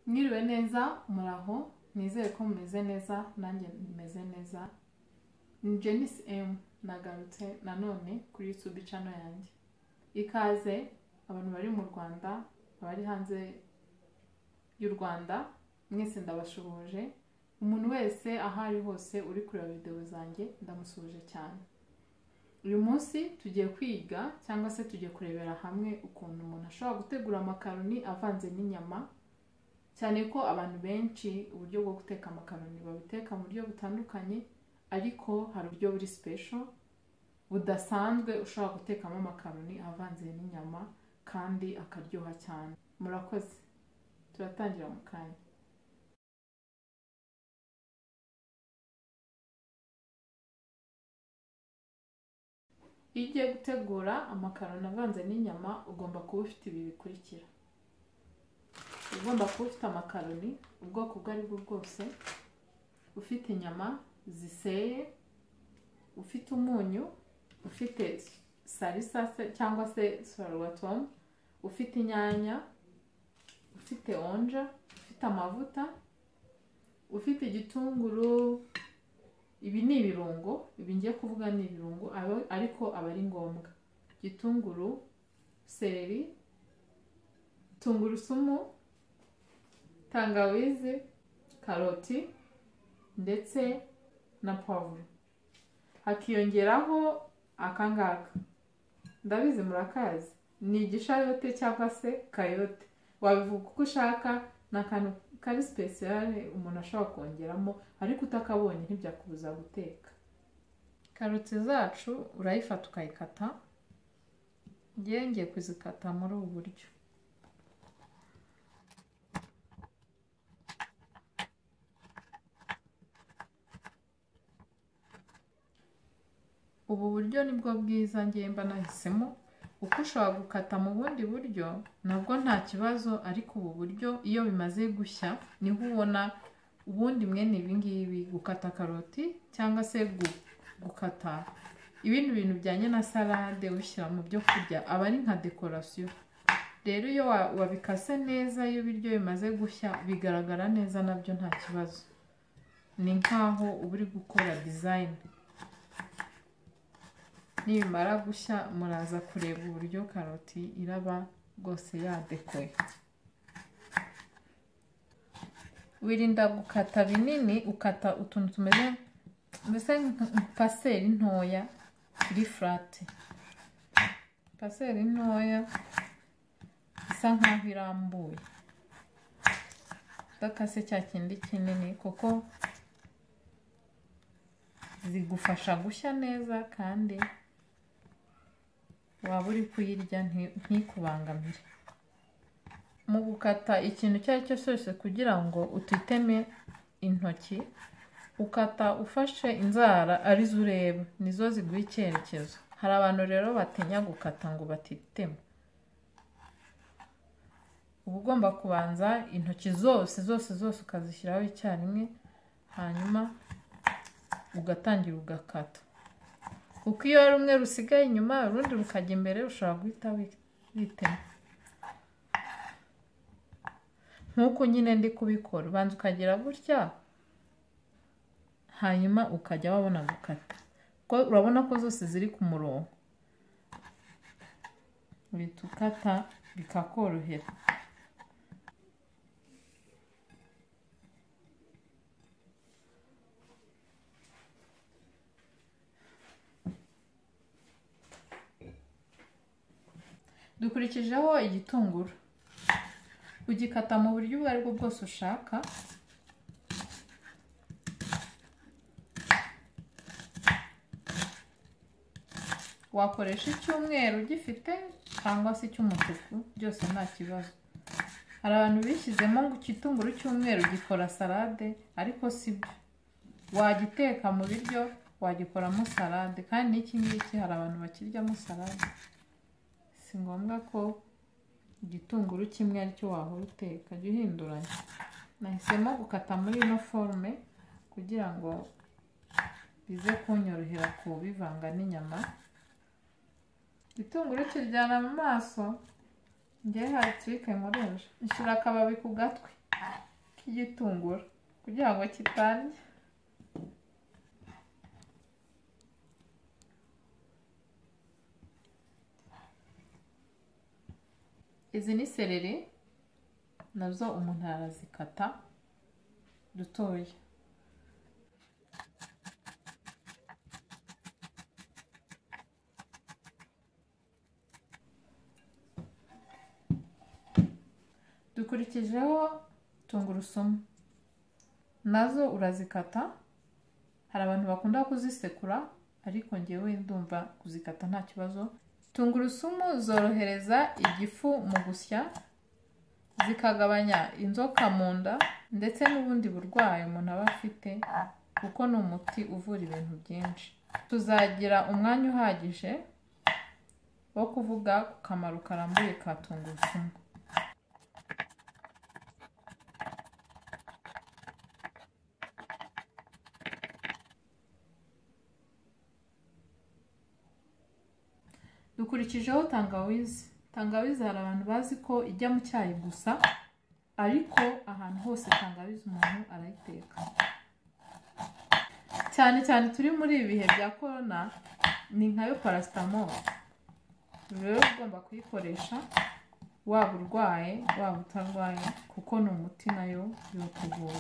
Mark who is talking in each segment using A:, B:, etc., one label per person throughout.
A: mwiriwe neza muraho nizere ko mumeze neza nanjye meze neza ni jenisi emu nagarutse nanone kuri yutube cano yanjye ikaze abantu bari mu rwanda abari hanze y'u rwanda mwese ndabashuhuje umuntu wese aho ari hose uri kureba videwo zanjye ndamusuhuje cyane uyu munsi tugiye kwiga cyangwa se tugiye kurebera hamwe ukuntu umuntu ashobora gutegura amakaroni avanze n'inyama cyane ko abantu benshi uburyo bwo guteka amakaroni babiteka mu buryo butandukanye ariko hari uburyo buri sipesho budasanzwe ushobora gutekamo amakaroni avanze n'inyama kandi akaryoha cyane murakoze turatangira mu kanya iyo ugiye gutegura amakaroni avanze n'inyama ugomba kuba ufite ibi bikurikira ugomba kuba ufite amakaroni ubwoko ubwo ari bwo bwose ufite inyama ziseye ufite umunyu ufite salisa se cyangwa se sorwatomu ufite inyanya ufite onja ufite amavuta ufite igitunguru ibi ni ibirungo ibi ngiye kuvuga ni ibirungo ariko aba ari ngombwa gitunguru seleri tungurusumu tangawizi karoti ndetse na pavuro hakiyongeraho akangaka ndabizi murakazi ni igishayote cyangwa se kayote wabivuga uko ushaka ni akantu kari sipesiyare umuntu ashobora kongeramo ariko utakabonye ntibyakubuza guteka karoti zacu urayifata ukayikata ngewe ngiye kuzikata muri ubu buryo ubu buryo nibwo bwiza ngemba nahisemo uko ushobora gukata mu bundi buryo nabwo nta kibazo ariko ubu buryo iyo bimaze gushya niho ubona ubundi mwene ibingibi gukata karoti cyangwa se gukata ibindi bintu bijyanye na salade ushyira mu byo kurya aba ari nka dekorasiyo rero iyo wabikase neza iyo ibiryo bimaze gushya bigaragara neza nabyo nta kibazo ni nkaho uba uri gukora dizayini nibimara gushya muraza kureba uburyo karoti iraba rwose yadekoye wirinda gukata binini ukata utuntu tumeze mbese paseri ntoya kuri furate paseri ntoya isa nkaho irambuye udakase cya kindi kinini kuko zigufasha gushya neza kandi waba uri kuyirya ntikubangamire mu gukata ikintu icyo ari cyo cyose kugira ngo utiteme intoki ukata ufashe inzara arizo ureba nizo ziguha icyerekezo hari abantu rero batinya gukata ngo batitema uba ugomba kubanza intoki zose zose zose ukazishyiraho icyarimwe hanyuma ugatangira ugakata kuko iyo hari rumwe rusigaye inyuma urundi rukajya imbere ushobora guhita witema nk'uko nyine ndi kubikora ubanza ukagira gutya hanyuma ukajya wabona gukata urabona ko zose ziri ku murongo uhita ukata bikakorohera dukurikijeho igitunguru ugikata mu buryo ubwo aribwo bwose ushaka wakoresha icyumweru gifite cyangwa se icy'umutuku byose nta kibazo hari abantu bishyizemo ngo igitunguru cy'umweru gikora salade ariko si byo wagiteka mu biryo wagikoramo salade kandi n'iki ngiki hari abantu bakiryamo salade si ngombwa ko igitunguru kimwe aricyo wahora uteka jya uhinduranya nahisemo gukata muri ino forume kugira ngo bize kunyorohera kubivanga n'inyama igitunguru kiryana mu maso ngewe hari tirike nkoresha nshyira akababi ku gatwi k'igitunguru kugira ngo kitandya izi ni sereri nazo umuntu arazikata dutoya dukurikijeho tungurusumu nazo urazikata hari abantu bakunda kuzisekura ariko ngewe ndumva kuzikata nta kibazo tungurusumu zorohereza igifu mu gusya zikagabanya inzoka mu nda ndetse n'ubundi burwayi umuntu aba afite kuko ni umuti uvura ibintu byinshi tuzagira umwanya uhagije wo kuvuga ku kamaro karambuye ka tungurusumu dukurikijeho tangawizi tangawizi hari abantu bazi ko ijya mu cyayi gusa ariko ahantu hose tangawizi umuntu arayiteka cyane cyane turi muri ibi bihe bya korona ni nkayo parasitamoro rero ugomba kuyikoresha waba urwaye waba utarwaye kuko ni umuti nayo yokuvura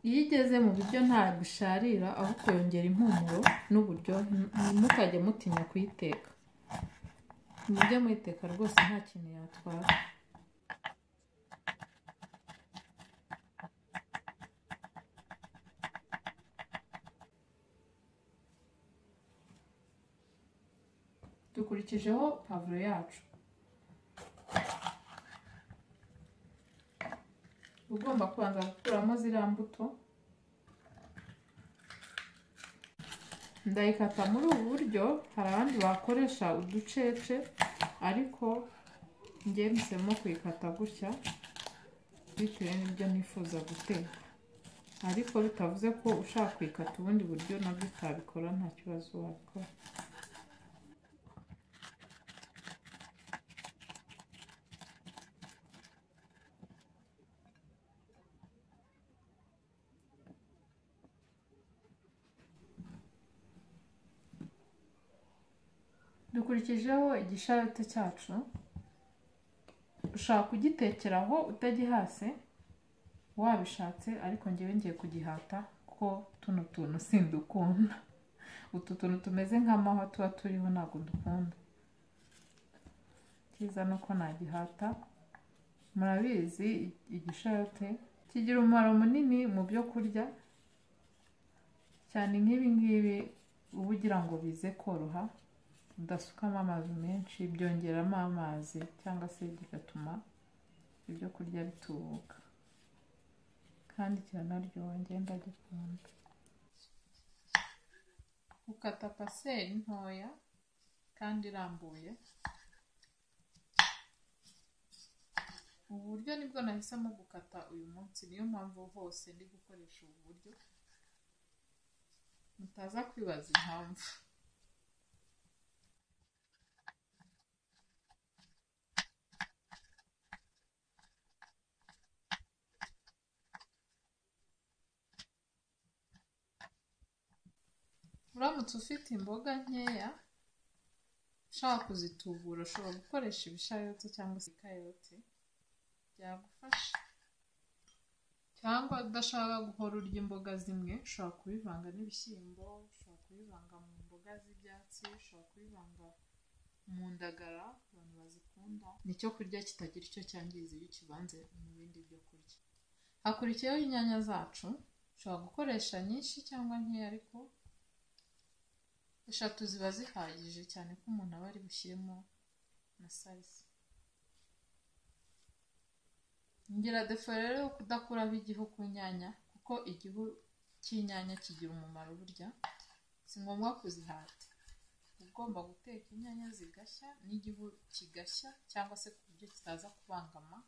A: iyo igeze mu biryo nta bisharira ahubwo yongera impumuro n'uburyohe ntimukajye mutinya kuyiteka mujye muyiteka rwose nta kintu yatwara dukurikijeho pavuro yacu ugomba kubanza gukuramo ziriya mbuto ndayikata muri ubu buryo hari abandi bakoresha uducece ariko njye mpisemo kuyikata gutya bitewe n'ibyo nifuza guteka ariko bitavuze ko ushaka kuyikata ubundi buryo nabyo utabikora nta kibazo wabikora dukurikijeho igisharate cyacu ushaka kugitekeraho utagihase wabishatse ariko ngewe ngiye kugihata kuko tuno tuntu sindukunda utu tuntu tumeze nk'amahwa tuba turiho ntabwo dukunda cyiza ni uko nagihata murabizi igisharate kigira umumaro munini mu byo kurya cyane nk'ibi ngibi uba ugira ngo bize koroha udasukamo amazi menshi byongeramo amazi cyangwa se bigatuma ibyo kurya bitubuka kandi kiranaryoha ngenda gikunda ukata paseri ntoya kandi irambuye ubu buryo nibwo nahisemo gukata uyu munsi niyo mpamvu hose ndi gukoresha ubu buryo mutaza kwibaza impamvu uramutse ufite imboga nkeya ushaka kuzitubura ushobora gukoresha ibishayote cyangwa se ikayote byagufasha cyangwa udashaka guhora urya imboga zimwe ushobora kubivanga n'ibishyimbo ushobora kubivanga mu mboga z'ibyatsi ushobora kubivanga mu ndagara abantu bazikunda ni icyo kurya kitagira icyo cyangiza iyo ukivanze mu bindi byo kurya hakurikiyeho inyanya zacu ushobora gukoresha nyinshi cyangwa nkeya ariko eshatu ziba zihagije cyane ko umuntu aba ari bushyiremo na salisa ngira defo rero yo kudakuraho igihu ku nyanya kuko igihu cy'inyanya kigira umumaro burya si ngombwa kuzihata ugomba guteka inyanya zigashya n'igihu kigashya cyangwa se ku buryo kitaza kubangama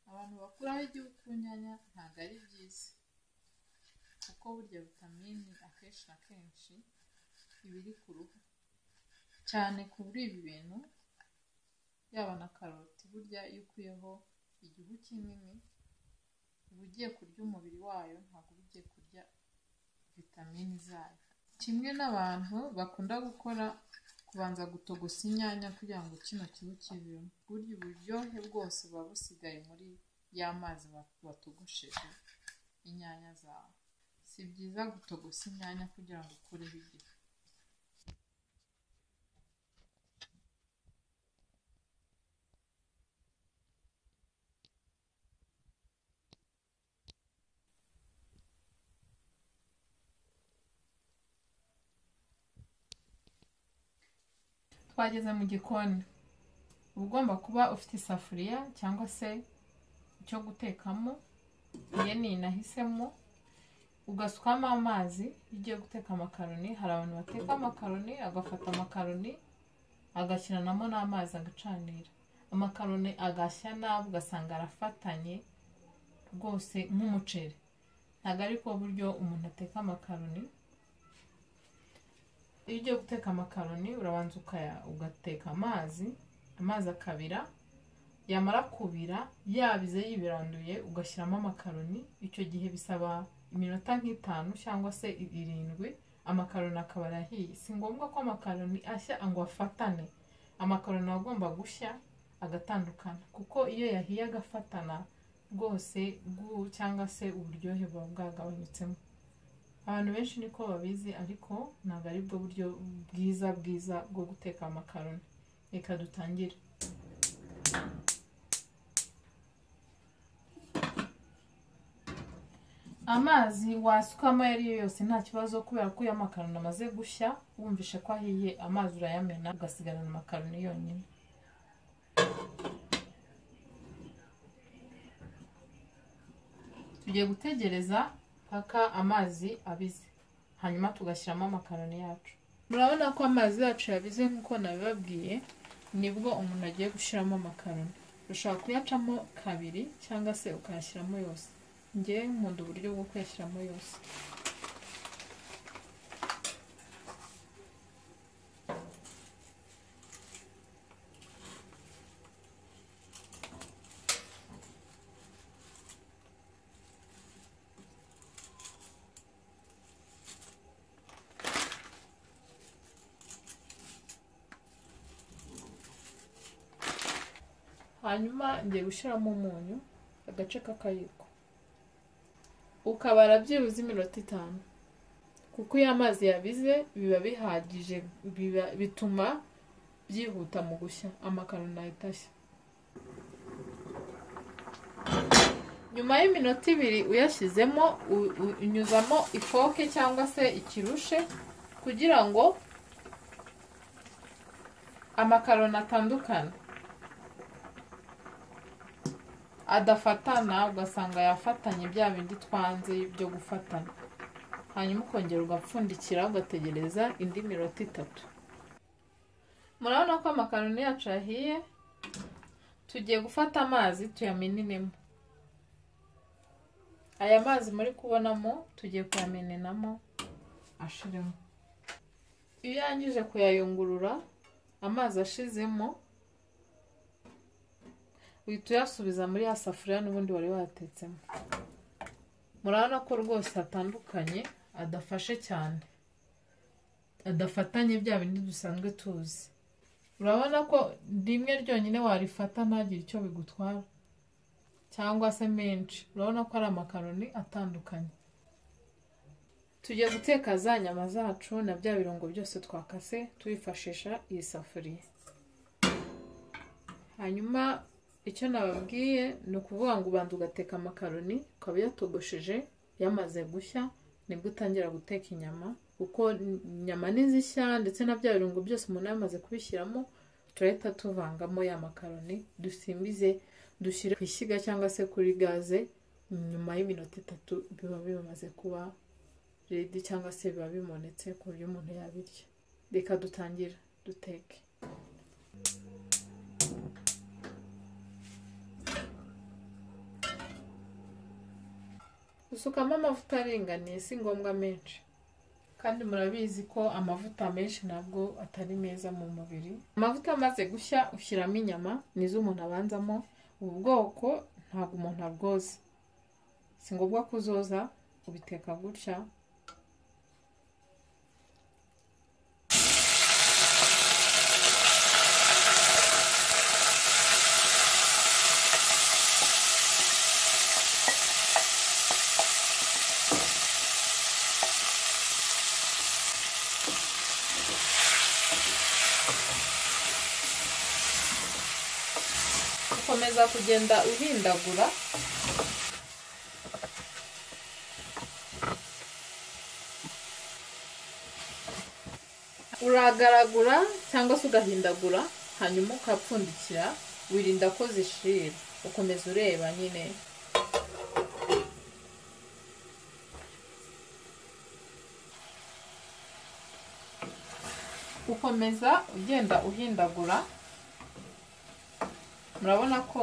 A: abantu bakuraho igihu ku nyanya ntabwo ari byiza kuko burya vitamini akenshi na kenshi ibiri ku ruhu cyane kuri ibi bintu
B: yaba na karoti burya iyo ukuyeho igihu kinini uba ugiye kurya umubiri wayo ntabwo uba ugiye kurya vitamini zayo kimwe n'abantu bakunda gukora kubanza gutogosa inyanya kugira ngo kino kihu kivemo burya uburyohe bwose buba busigaye muri ya mazi ba- watogosheje inyanya zawe si byiza gutogosa inyanya kugira ngo ukureho igifu
A: twageze mu gikoni uba ugomba kuba ufite isafuriya cyangwa se icyo gutekamo iyo ni iyi nahisemo ugasukamo amazi iyo ugiye guteka amakaroni hari abantu bateka amakaroni agafata amakaroni agashyiramo n'amazi agacanira amakaroni agashya nabi ugasanga arafatanye rwose nk'umuceri ntabwo ari bwo buryo umuntu ateka amakaroni iyo ugiye guteka amakaroni urabanza ukaya- ugateka amazi amazi akabira yamara kubira yabize yibiranduye ugashyiramo amakaroni icyo gihe bisaba iminota nk'itanu cyangwa se i- irindwi amakaroni akaba arahiye si ngombwa ko amakaroni ashya ngo afatane amakaroni aba agomba gushya agatandukana kuko iyo yahiye agafatana rwose bw'u cyangwa se uburyohe buba bwagabanyutsemo abantu benshi niko babizi ariko ntabwo ari bwo buryo bwiza bwiza bwo guteka amakaroni reka dutangire amazi wasukamo ayo ari yo yose nta kibazo kubera ko iyo amakaroni amaze gushya wumvishe ko ahiye amazi urayamena ugasigarana amakaroni yonyine tugiye gutegereza mpaka amazi abize hanyuma tugashyiramo amakaroni yacu murabona ko amazi yacu yabize nk'uko nabibabwiye nibwo umuntu agiye gushyiramo amakaroni ushobora kuyacamo kabiri cyangwa se ukayashyiramo yose njye nkunda uburyo bwo kuyashyiramo yose hanyuma ngiye gushyiramo umunyu agace k'akayiko ukabara byibuze iminota itanu kuko iyo amazi yabize biba bihagije biba, bituma byihuta mu gushya amakaroni ahita ashya nyuma y'iminota ibiri uyashyizemo u- u- unyuzamo ifoke cyangwa se ikirushe kugira ngo amakaroni atandukane adafatana ugasanga yafatanye bya bindi twanze byo gufatana hanyuma ukongera ugapfundikira ugategereza indi minota itatu murabona ko amakaroni yacu yahiye tugiye gufata amazi tuyamenenemo aya mazi muri kubonamo tugiye kuyamenenamo ashiremo iyo yangije kuyayungurura amazi ashizemo uhita uyasubiza muri ya safuriya n'ubundi wari watetsemo murabona ko rwose atandukanye adafashe cyane adafatanye bya bindi dusanzwe tuzi urabona ko rimwe ryonyine warifata ntagire icyo bigutwara cyangwa se menshi urabona ko ari amakaroni atandukanye tugiye guteka za nyama zacu na bya birungo byose twakase twifashisha iyi safuriya hanyuma icyo nababwiye ni ukuvuga ngo ubanza ugateka amakaroni ukaba uyatogosheje yamaze gushya nibwo utangira guteka inyama kuko inyama nizishya ndetse na bya birungo byose umuntu yamaze kubishyiramo turahita tuvangamo ya makaroni dusimbize dushyire ku ishyiga cyangwa se kuri gaze nyuma y'iminota itatu biba bimaze kuba redi cyangwa se biba bimonetse ku buryo umuntu yabirya reka dutangire duteke usukamo amavuta aringaniye si ngombwa menshi kandi murabizi ko amavuta menshi ntabwo atari meza mu mubiri amavuta amaze gushya ushyiramo inyama nizo umuntu abanzamo ubu bwoko ntabwo umuntu abwoza si ngombwa kuzoza ubiteka gutya ukomeza kugenda uhindagura uragaragura cyangwa se ugahindagura hanyuma ukapfundikira wirinda ko zishira ukomeza ureba nyine ukomeza ugenda uhindagura murabona ko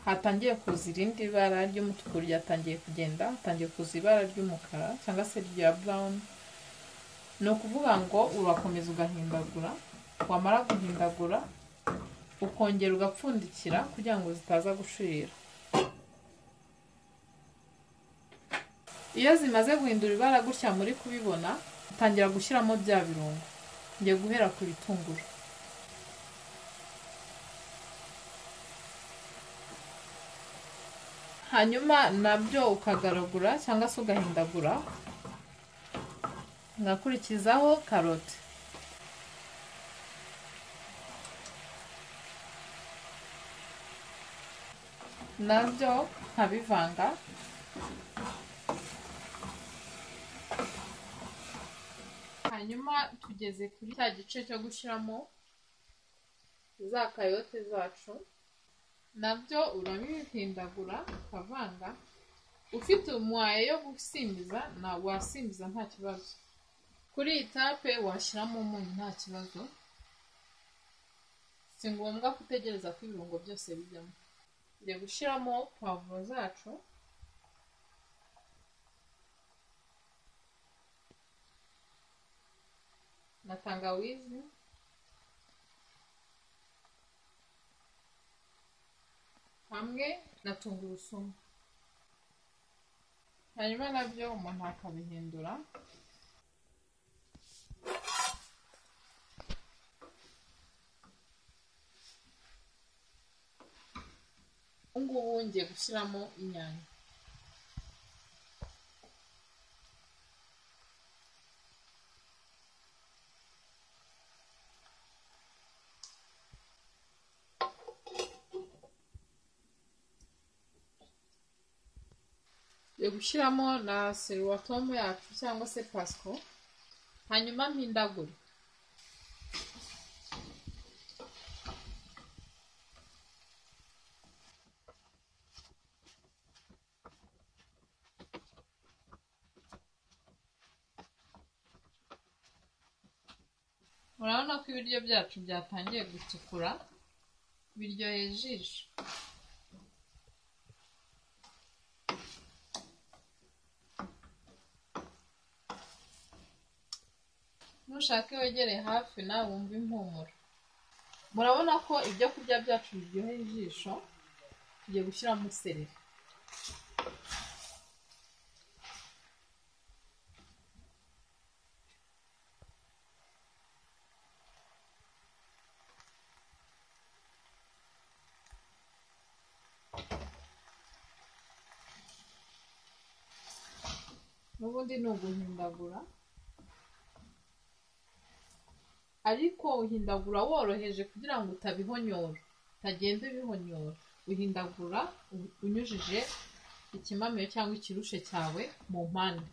A: hatangiye kuza irindi bara ry'umutuku ryatangiye kugenda hatangiye kuza ibara ry'umukara cyangwa se rya burawuni ni ukuvuga ngo urakomeza ugahindagura wamara guhindagura ukongera ugapfundikira kugira ngo zitaza gushirira iyo zimaze guhindura ibara gutya muri kubibona utangira gushyiramo bya birungo ngiye guhera ku bitunguru hanyuma nabyo ukagaragura cyangwa se ugahindagura ugakurikizaho karoti nabyo nkabivanga hanyuma tugeze kuri cya gice cyo gushyiramo za kayote zacu nabyo urabihindagura ukavanga ufite umwaye yo gusimbiza ntabwo wasimbiza nta kibazo kuri iyi tape washyiramo umunyu nta kibazo si ngombwa gutegereza ko ibirungo byose bijyamo njya gushyiramo pavuro zacu na tangawizi hamwe na tungurusumu hanyuma nabyo umuntu akabihindura ubu ngubu ngiye gushyiramo inyanya yo gushyiramo na seruwatomu yacu cyangwa se pasiko hanyuma mpindagure murabona ko ibiryo byacu byatangiye gutukura biryoheye ijisho nushake wegere hafi nawe wumva impumuro murabona ko ibyo kurya byacu biryoheye ijisho tugiye gushyiramo sereri n'ubundi ni uguhindagura ariko uhindagura woroheje kugira ngo utabihonyora utagenda ubihonyora uhindagura unyujije ikimamiyo cyangwa ikirushe cyawe mu mpande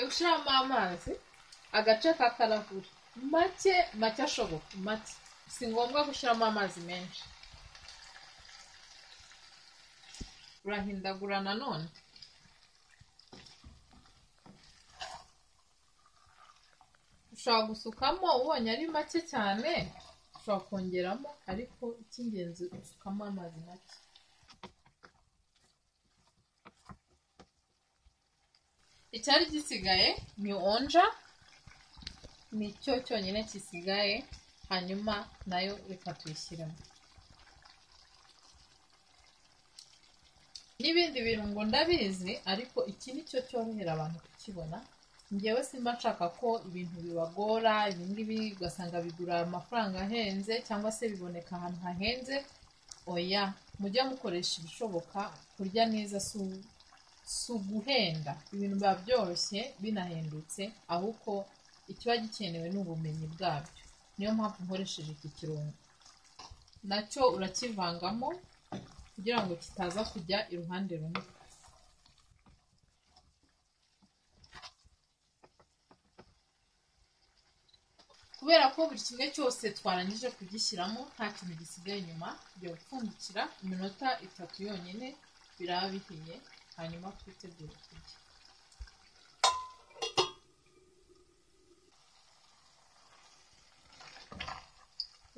A: ushyiramo amazi agace kakarahura make make ashoboka make si ngombwa gushyiramo amazi menshi urahindagura nanone ushobora gusukamo ubonye ari make cyane ushobora kongeramo ariko icy'ingenzi usukamo amazi make icyari gisigaye ni onja nicyo cyonyine gisigaye hanyuma nayo reka tuyishyiremo n'ibindi bintu ngo ndabizi ariko iki ni cyo cyorohera abantu kukibona ngewe simba nshaka ko ibintu bibagora ibingibi ugasanga bigura amafaranga ahenze cyangwa se biboneka ahantu hahenze oya mujye mukoresha ibishoboka kurya neza si uguhenda ibintu biba byoroshye binahendutse ahubwo ikiba gikenewe ni ubumenyi bwabyo niyo mpamvu nkoresheje iki kirungo nacyo urakivangamo kugira ngo kitaza kujya iruhande rumwe kubera ko buri kimwe cyose twarangije kugishyiramo nta kintu gisigaye inyuma tujya gupfundikira iminota itatu yonyine biraba bihiye hanyuma twitegure kurya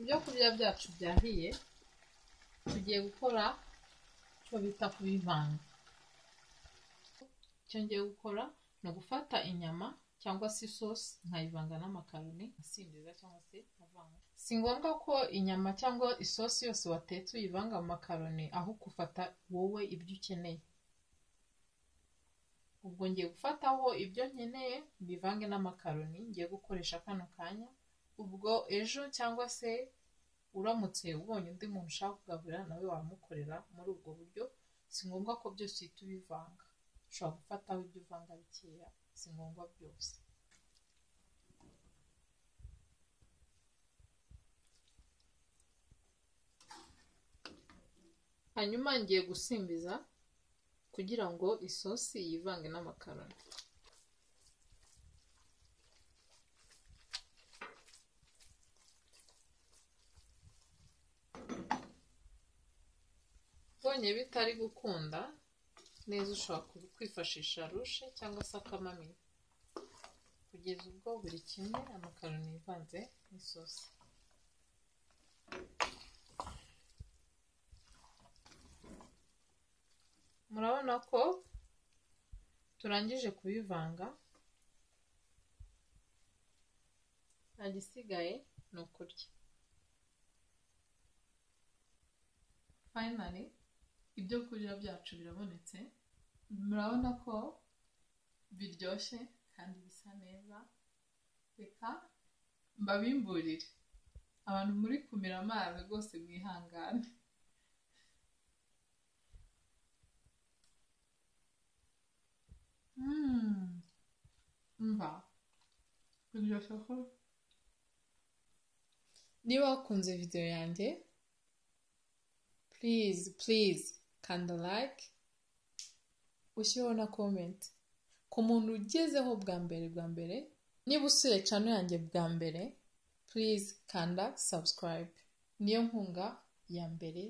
A: ibyo kurya byacu byahiye tugiye gukora icyo bita kubivanga icyo ngiye gukora ni ugufata inyama cyangwa se isosi nkayivanga n'amakaroni asindiza cyangwa se avanga si ngombwa ko inyama cyangwa isosi yose watetse uyivanga mu makaroni aho gufata wowe ibyo ukeneye ubwo ngiye gufataho ibyo nkeneye mbivange n'amakaroni ngiye gukoresha kano kanya ubwo ejo cyangwa se uramutse ubonye undi muntu ushaka kugaburira nawe wamukorera muri ubwo buryo si ngombwa ko byose uhita ubivanga ushobora gufataho ibyo uvanga bikeya si ngombwa byose hanyuma ngiye gusimbiza kugira ngo isosi yivange n'amakaroni ubonye bitari gukunda neza ushobora kwifashisha rushe cyangwa se akamamiyo kugeza ubwo buri kimwe amakaroni yivanze n'isosi murabona ko turangije kubivanga nta gisigaye ni ukurya fayinari ibyo kurya byacu birabonetse murabona ko biryoshye kandi bisa neza reka mbabimburire abantu muri kumira amazi rwose mwihangane mva biryoshye ko niba wakunze videwo yanjye purize purize kanda like ushyireho na komenti ku muntu ugezeho bwa mbere bwa mbere niba usuye cano yanjye bwa mbere purize kanda sabusikarayibe niyo nkunga ya mbere